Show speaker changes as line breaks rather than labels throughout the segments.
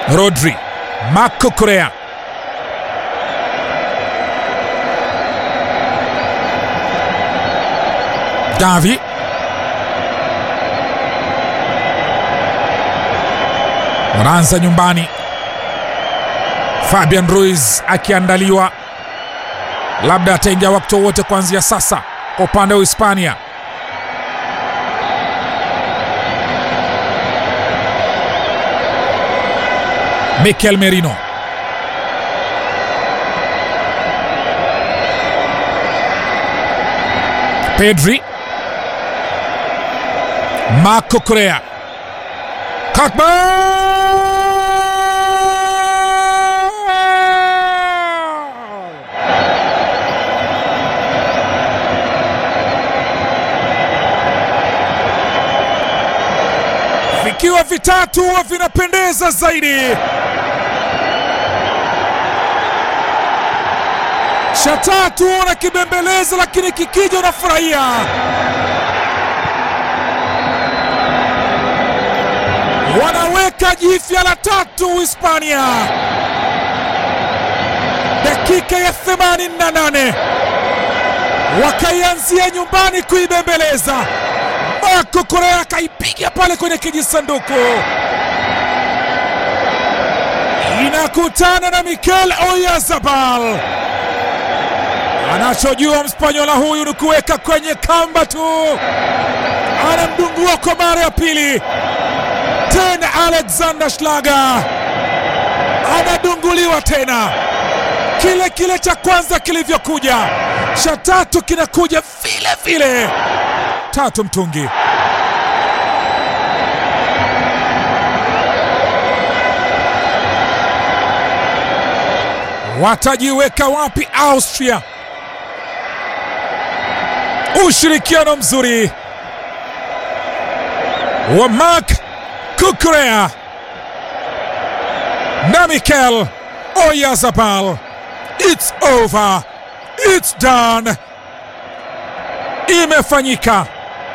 Rodri, Marco Correa, Gavi, wanaanza nyumbani. Fabian Ruiz akiandaliwa, labda ataingia wakati wowote kuanzia sasa kwa upande wa Hispania. Mikel Merino Pedri Marco Correa Kakbal vikiwa vitatu huwa vinapendeza zaidi. cha tatu na kibembeleza, lakini kikija unafurahia. Wanaweka jipya la tatu Hispania, dakika ya 88 wakaianzia nyumbani kuibembeleza. Marco Correa akaipiga pale kwenye kijisanduku, inakutana na Mikel Oyarzabal. Anachojua Mspanyola huyu ni kuweka kwenye kamba tu, anamdungua kwa mara ya pili tena. Alexander Schlager anadunguliwa tena, kile kile cha kwanza kilivyokuja, cha tatu kinakuja vile vile. Tatu mtungi. Watajiweka wapi Austria? Ushirikiano mzuri wa Marc Cucurella na Mikel Oyarzabal. It's over, it's done, imefanyika.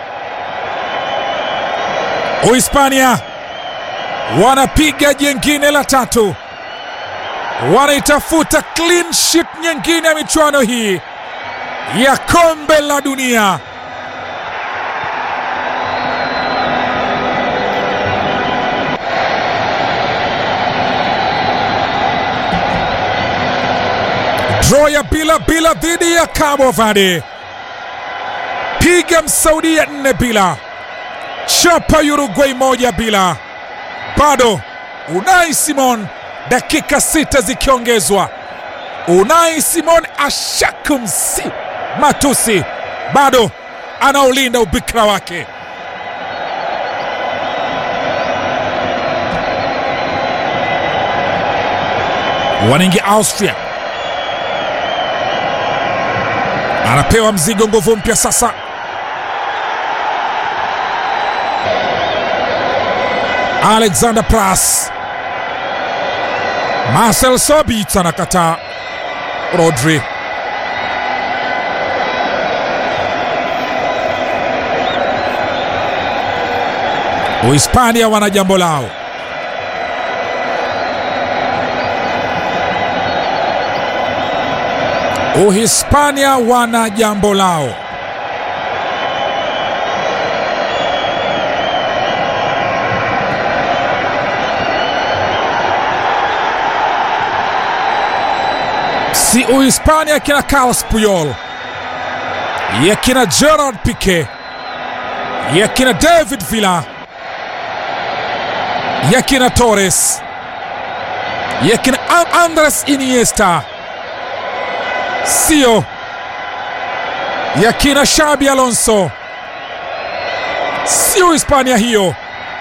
Uhispania wanapiga jengine la tatu, wanaitafuta clean sheet nyingine ya michuano hii ya kombe la dunia. Draw ya bila bila dhidi ya Cabo Verde, piga Msaudia nne bila, chapa Uruguay moja bila. Bado Unai Simon, dakika sita zikiongezwa Unai Simon ashakumsi matusi, bado anaolinda ubikra wake. Wanaingia Austria, anapewa mzigo, nguvu mpya sasa. Alexander Pras, Marcel Sabitz anakataa Rodri Uhispania wana jambo lao. Uhispania wana jambo lao. Si Uhispania yakina Carlos Puyol, yakina Gerard Pique, yakina David Villa, yakina Torres, yakina Andres Iniesta, sio yakina Xabi Alonso, sio Hispania hiyo.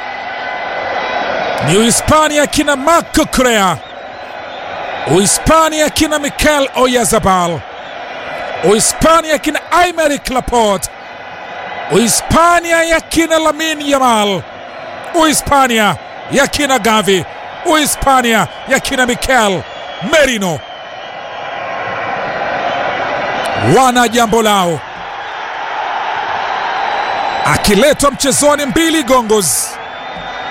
Ni Uhispania yakina Marco Correa, Uhispania yakina Mikel Oyarzabal, Uhispania yakina Aymeric Laporte, Uhispania yakina Lamine Yamal, Uhispania yakina Gavi, Uhispania yakina Mikel Merino. Wana jambo lao, akiletwa mchezoni mbili gongos